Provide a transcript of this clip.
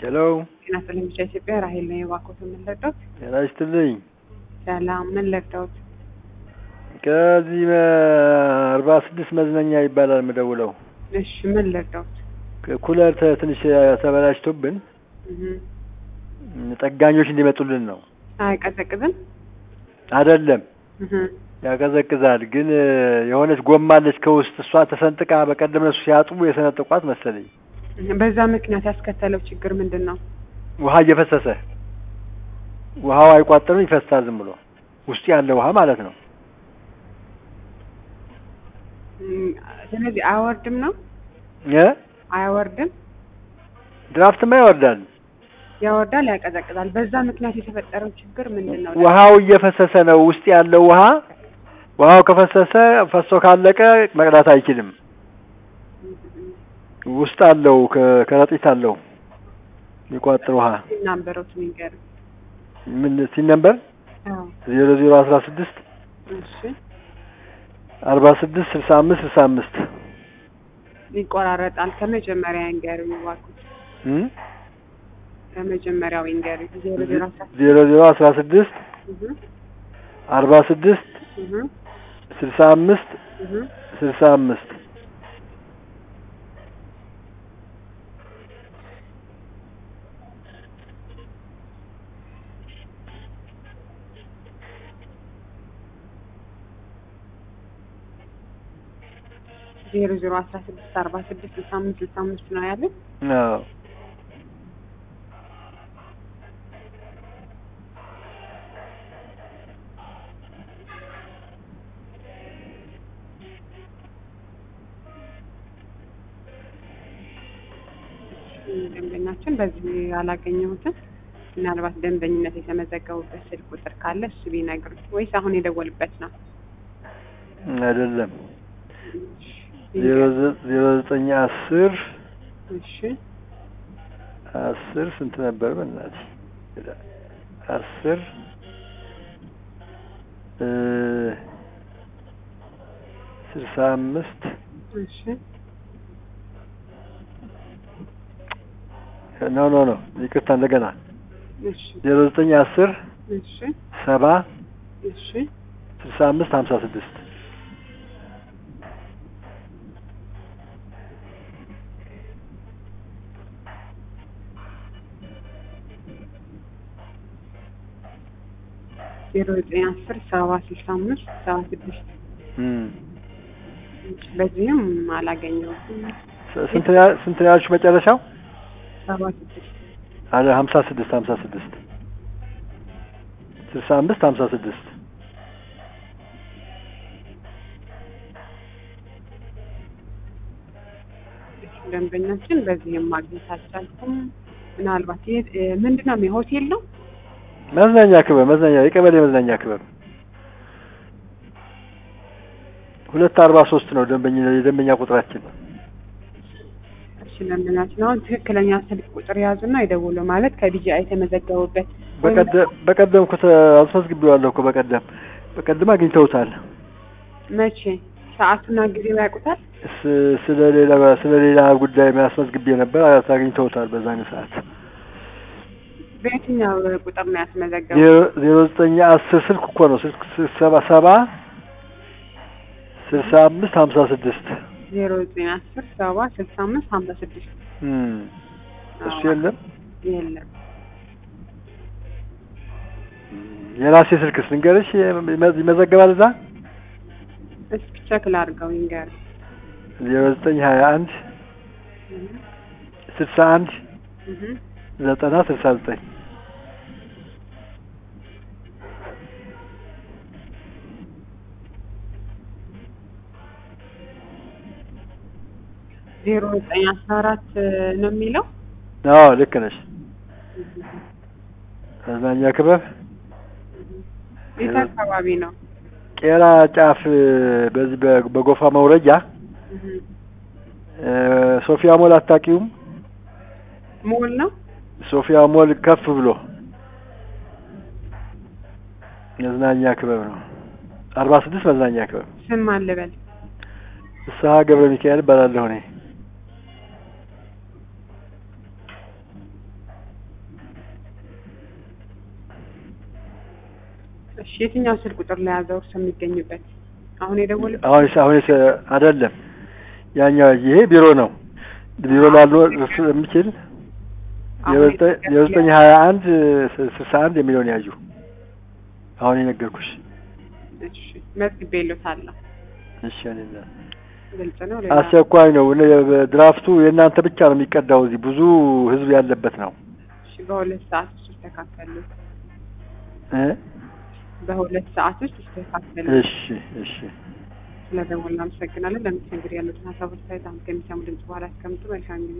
ሄሎ ጤና ይስጥልኝ ብቻ ኢትዮጵያ ራሄል ነው የባኮት ምን ልርዳዎት? ጤና ይስጥልኝ። ሰላም ምን ልርዳዎት? ከዚህ አርባ ስድስት መዝናኛ ይባላል የምደውለው። እሺ ምን ልርዳዎት? ኩለር ተ- ትንሽ ተበላሽቶብን እህ ጠጋኞች እንዲመጡልን ነው። አይቀዘቅዝም? አይደለም እህ ያቀዘቅዛል፣ ግን የሆነች ጎማ አለች ከውስጥ እሷ ተሰንጥቃ በቀደም እነሱ ሲያጥቡ የሰነጠቋት መሰለኝ። በዛ ምክንያት ያስከተለው ችግር ምንድን ነው? ውሃ እየፈሰሰ ውሃው አይቋጥርም፣ ይፈሳል ዝም ብሎ ውስጥ ያለ ውሃ ማለት ነው። እም፣ ስለዚህ አያወርድም ነው እ አያወርድም? ድራፍትማ ይወርዳል። ያወርዳል፣ ያቀዘቅዛል። በዛ ምክንያት የተፈጠረው ችግር ምንድን ነው? ውሃው እየፈሰሰ ነው። ውስጥ ያለው ውሃ ውሃው ከፈሰሰ ፈሶ ካለቀ መቅዳት አይችልም። ውስጥ አለው ከ- ከረጢት አለው የሚቋጥር ውሃ ናምበሮት ንገር። ምን ሲል ነበር? አዎ ዜሮ ዜሮ አስራ ስድስት እሺ አርባ ስድስት ስልሳ አምስት ስልሳ አምስት ይቆራረጣል። ከመጀመሪያ ይንገሩኝ እባክዎት። እም? ከመጀመሪያው ይንገሩኝ። ዜሮ ዜሮ አስራ ዜሮ ዜሮ አስራ ስድስት እህ አርባ ስድስት እህ ስልሳ አምስት እህ ስልሳ አምስት ዜሮ ዜሮ አስራ ስድስት አርባ ስድስት ስልሳ አምስት ስልሳ አምስት ነው ያለን። አዎ ደንበኛችን በዚህ አላገኘሁትም። ምናልባት ደንበኝነት የተመዘገቡበት ስልክ ቁጥር ካለ እሱ ቢነግሩ ወይስ አሁን የደወሉበት ነው? አይደለም ዜሮ ዘ- ዜሮ ዘጠኝ አስር እሺ አስር ስንት ነበር? በእናትህ አስር እ ስልሳ አምስት እሺ ኖ ኖ ኖ ይቅርታ፣ እንደገና እሺ ዜሮ ዘጠኝ አስር እሺ ሰባ እሺ ስልሳ አምስት ሀምሳ ስድስት ዜሮ ዘጠኝ አስር ሰባ ስልሳ አምስት ሰባ ስድስት እም። እሺ፣ በዚህም አላገኘሁትም። ስ- ስንት ነው ያ- ስንት ነው ያልሽው መጨረሻው? ሰባ ስድስት አለ ሀምሳ ስድስት ሀምሳ ስድስት ስልሳ አምስት ሀምሳ ስድስት ደንበኛችን በዚህም ማግኘት አልቻልኩም። ምናልባት ይህ ምንድን ነው የሆቴል ነው? መዝናኛ ክበብ መዝናኛ የቀበሌ መዝናኛ ክበብ ሁለት አርባ ሶስት ነው ደንበኛ የደንበኛ ቁጥራችን። እሺ ደንበኛችን አሁን ትክክለኛ ስልክ ቁጥር የያዙና ይደውሉ ማለት ከቢጂአይ የተመዘገቡበት ወይም በቀደም በቀደም እኮ ተ- አስመዝግቤዋለሁ እኮ በቀደም በቀደም አግኝተውታል። መቼ ሰዓቱና ጊዜው ያውቁታል? ስ- ስለ ሌላ ስለ ሌላ ጉዳይ አስመዝግቤ ነበር አግኝተውታል በዛን ሰዓት በየትኛው ቁጥር ነው ያስመዘገቡ? ዜሮ- ዜሮ ዘጠኝ አስር ስልክ እኮ ነው ስልክ ስ- ሰባ ሰባ ስልሳ አምስት ሀምሳ ስድስት ዜሮ ዘጠኝ አስር ሰባ ስልሳ አምስት ሀምሳ ስድስት እም። እሱ አዎ። የለም የለም። የራሴ ስልክስ ልንገርሽ ይመ- ይመዘገባል እዛ እስኪ ቸክ ላድርገው ይንገር። ዜሮ ዘጠኝ ሀያ አንድ ስልሳ አንድ ዘጠና ስልሳ ዘጠኝ ዜሮ ዘጠኝ አስራ አራት ነው የሚለው አዎ ልክ ነሽ መዝናኛ ክበብ የት አካባቢ ነው? ቄራ ጫፍ በዚህ በ- በጎፋ መውረጃ እህ። እ፣ ሶፊያ ሞል አታውቂውም ሞል ነው? ሶፊያ ሞል ከፍ ብሎ መዝናኛ ክበብ ነው አርባ ስድስት መዝናኛ ክበብ ስም አልበል ፍስሀ ገብረ ሚካኤል እባላለሁ እኔ እሺ የትኛው ስልክ ቁጥር ለያዘው እርሱ የሚገኝበት አሁን የደወሉበት አሁን አሁን አይደለም ያኛው ይሄ ቢሮ ነው። ቢሮ ላሉ እርሱ የሚችል የዘጠኝ ሀያ አንድ ስልሳ አንድ የሚለውን ያዡ። አሁን የነገርኩሽ። እሺ መዝግቤልዎታለሁ። እሺ እኔና ግልጽ ነው። አስቸኳይ ነው። ድራፍቱ የእናንተ ብቻ ነው የሚቀዳው። እዚህ ብዙ ህዝብ ያለበት ነው። እሺ በሁለት ሰዓት ውስጥ ይስተካከሉ። እ በሁለት ሰዓት ውስጥ ይስተካከሉ። እሺ እሺ። ስለደወልን አመሰግናለን። ለምትነግር ያሉትን ሀሳቦች ሳይት አሁን ከሚሰሙ ድምጽ በኋላ ያስቀምጡ። መልካም ጊዜ